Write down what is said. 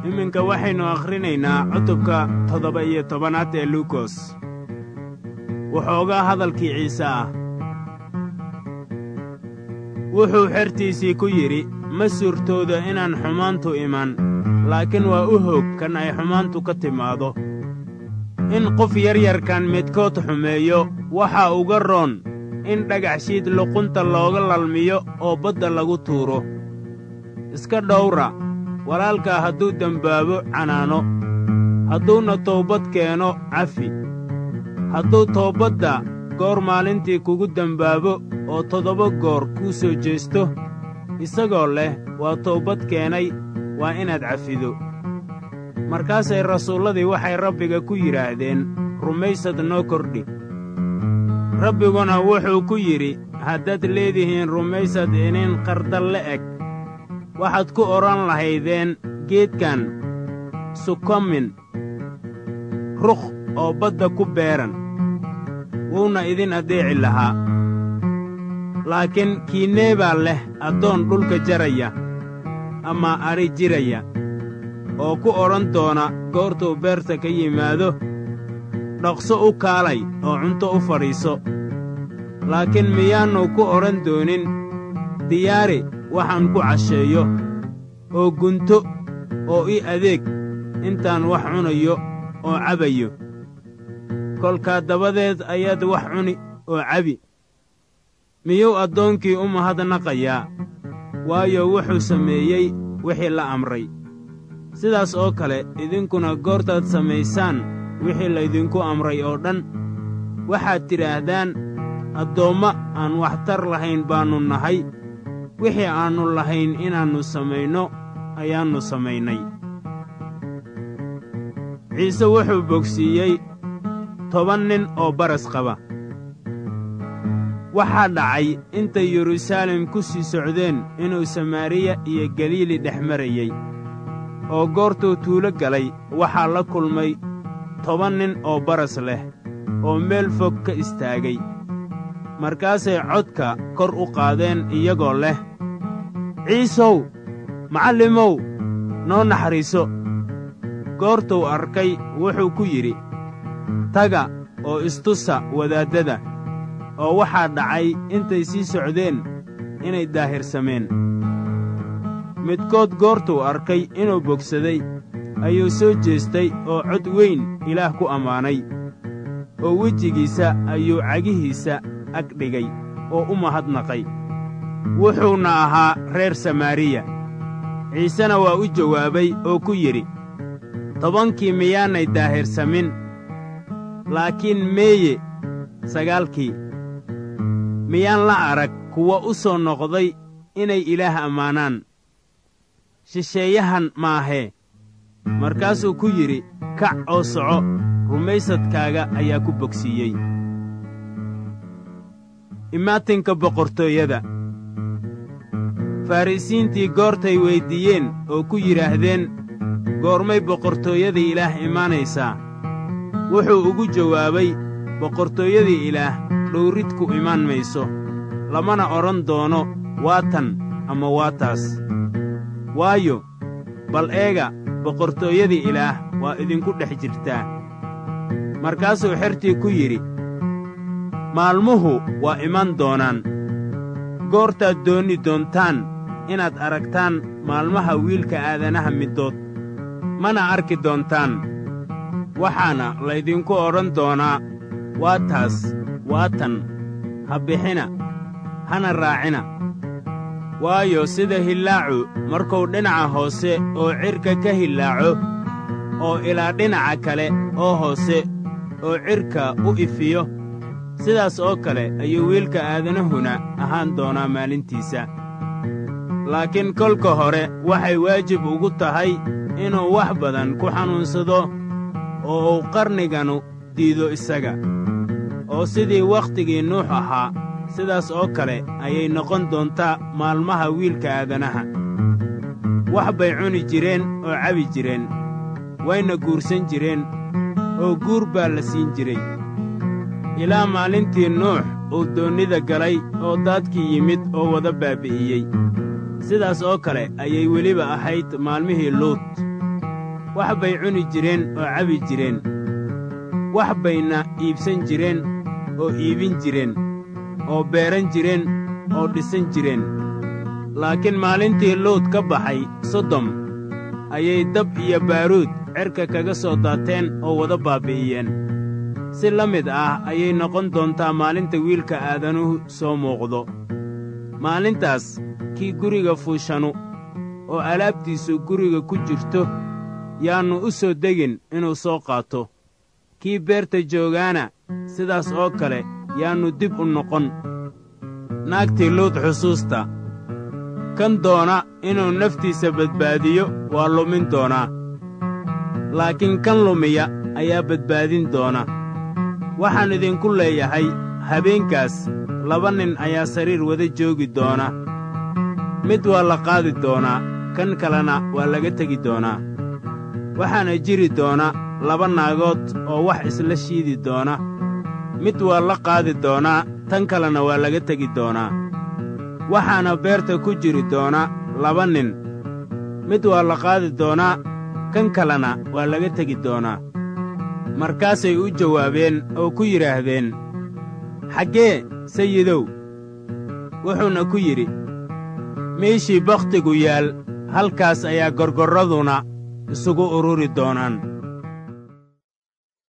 iminka waxaynu akhrinaynaa cutubka toddoba iyo tobanaad ee luukos wuxoogaa hadalkii ciise ah wuxuu xertiisii ku yidhi ma suurtooda inaan xumaantu iman laakiin waa u hoog kan ay xumaantu ka timaado in qof yaryarkan midkood xumeeyo waxaa uga roon in dhagaxshiid luqunta looga lalmiyo oo badda lagu tuuro iska dhowra walaalkaa hadduu dembaabo canaano hadduuna toobad keeno cafi hadduu toobadda goor maalintii kugu dembaabo oo toddoba goor kuu soo jeesto isagoo leh waa toobad keenay waa inaad cafido markaasay rasuulladii waxay rabbiga ku yidhaahdeen rumaysad noo kordhi rabbiguna wuxuu ku yidhi haddaad leedihiin rumaysad inin qardal la eg waxaad ku odhan lahaydeen geedkan sukomin rukh oo badda ku beeran wuuna idin addeeci lahaa laakiin kiinnee baa leh addoon dhulka jaraya ama adhi jiraya oo ku odhan doona goortuu beerta ka yimaado dhaqso u kaalay oo cunto u fadhiiso laakiin miyaannu ku odhan doonin diyaari waxaan ku casheeyo oo gunto oo ii adeeg intaan wax cunayo oo cabayo kolkaa dabadeed ayaad wax cuni oo cabi miyuu addoonkii u mahadnaqayaa waayo wuxuu sameeyey wixii la amray sidaas oo kale idinkuna goortaad samaysaan wixii laydinku amray oo dhan waxaad tidhaahdaan addoomma aan waxtar lahayn baannu nahay wixii aannu lahayn inaannu samayno ayaannu samaynay ciise wuxuu bogsiiyey toban nin oo baras qaba waxaa dhacay intay yeruusaalem ku sii socdeen inuu samaariya iyo galiili dhex marayey oo goortuu tuulo galay waxaa la kulmay toban nin oo baras leh oo meel fog ka istaagay markaasay codka kor u qaadeen iyagoo leh ciisow macallimow noo naxariiso goortuu arkay wuxuu ku yidhi taga oo istusa wadaaddada oo waxaa dhacay intay sii socdeen inay daahirsameen midkood goortuu arkay inuu bogsaday ayuu soo jeestay oo cod weyn ilaah ku ammaanay oo wejigiisa ayuu cagihiisa ag dhigay oo u mahadnaqay wuxuuna ahaa reer samaariya ciisena waa u jawaabay oo ku yidhi tobankii miyaanay daahirsamin laakiin meeye sagaalkii miyaan la arag kuwa u soo noqday inay ilaah ammaanaan shisheeyahan maahee markaasuu ku yidhi kac oo soco rumaysadkaaga ayaa ku bogsiiyey imaatinka boqortooyada farrisiintii goortay weyddiiyeen oo ku yidhaahdeen goormay boqortooyadii ilaah imaanaysaa wuxuu ugu jawaabay boqortooyadii ilaah dhowrid ku imaan mayso lamana odhan doono waa tan ama waa taas waayo bal eega boqortooyadii ilaah waa idinku dhex jirtaa markaasuu xertii ku yidhi maalmuhu waa iman doonaan goortaad doonni doontaan inaad aragtaan maalmaha wiilka aadanaha middood mana arki doontaan waxaana laydinku odhan doonaa waa taas waa tan ha bixina hana raacina waayo sida hillaacu markuu dhinaca hoose oo cidhka ka hillaaco oo ilaa dhinaca kale oo hoose oo cidhka u ifiyo sidaas oo kale ayuu wiilka aadanahuna ahaan doonaa maalintiisa laakiin kolka hore waxay waajib ugu tahay inuu wax badan ku xanuunsado oo uu qarniganu diido isaga oo sidii wakhtigii nuux ahaa sidaas oo kale ayay noqon doontaa maalmaha wiilka aadanaha wax bay cuni jireen oo cabi jireen wayna guursan jireen oo guur baa la siin jiray ilaa maalintii nuux uu doonnida galay oo daadkii yimid oo wada baabi'iyey sidaas oo kale ayay weliba ahayd maalmihii luut wax bay cuni jireen oo cabi jireen wax bayna iibsan jireen oo iibin jireen oo beeran jireen oo dhisan jireen laakiin maalintii luud ka baxay sodom ayay dab iyo baaruud cerka kaga soo daateen oo wada baabbi'iyeen si la mid ah ayay noqon doontaa maalinta wiilka aadanuhu soo muuqdo maalintaas kii guriga fuushanu oo alaabtiisu guriga ku jirto yaannu u soo degin inuu soo qaato kii beerta joogaana sidaas oo kale yaannu dib u noqon naagtii luud xusuusta kan doona inuu naftiisa badbaadiyo waa lumin doonaa laakiin kan lumiya ayaa badbaadin doona waxaan idinku leeyahay habeenkaas laba nin ayaa sariir wada joogi doona mid waa la qaadi doonaa kan kalena waa laga tegi doonaa waxaana jiri doona laba naagood oo wax isla shiidi doona mid waa la qaadi doonaa tan kalena waa laga tegi doonaa waxaana beerta ku jiri doona laba nin mid waa la qaadi doonaa kan kalena waa laga tegi doonaa markaasay u jawaabeen oo ku yidhaahdeen xaggee sayidow wuxuuna ku yidhi meeshii bakhtigu yaal halkaas ayaa gorgorraduna isugu ururi doonaan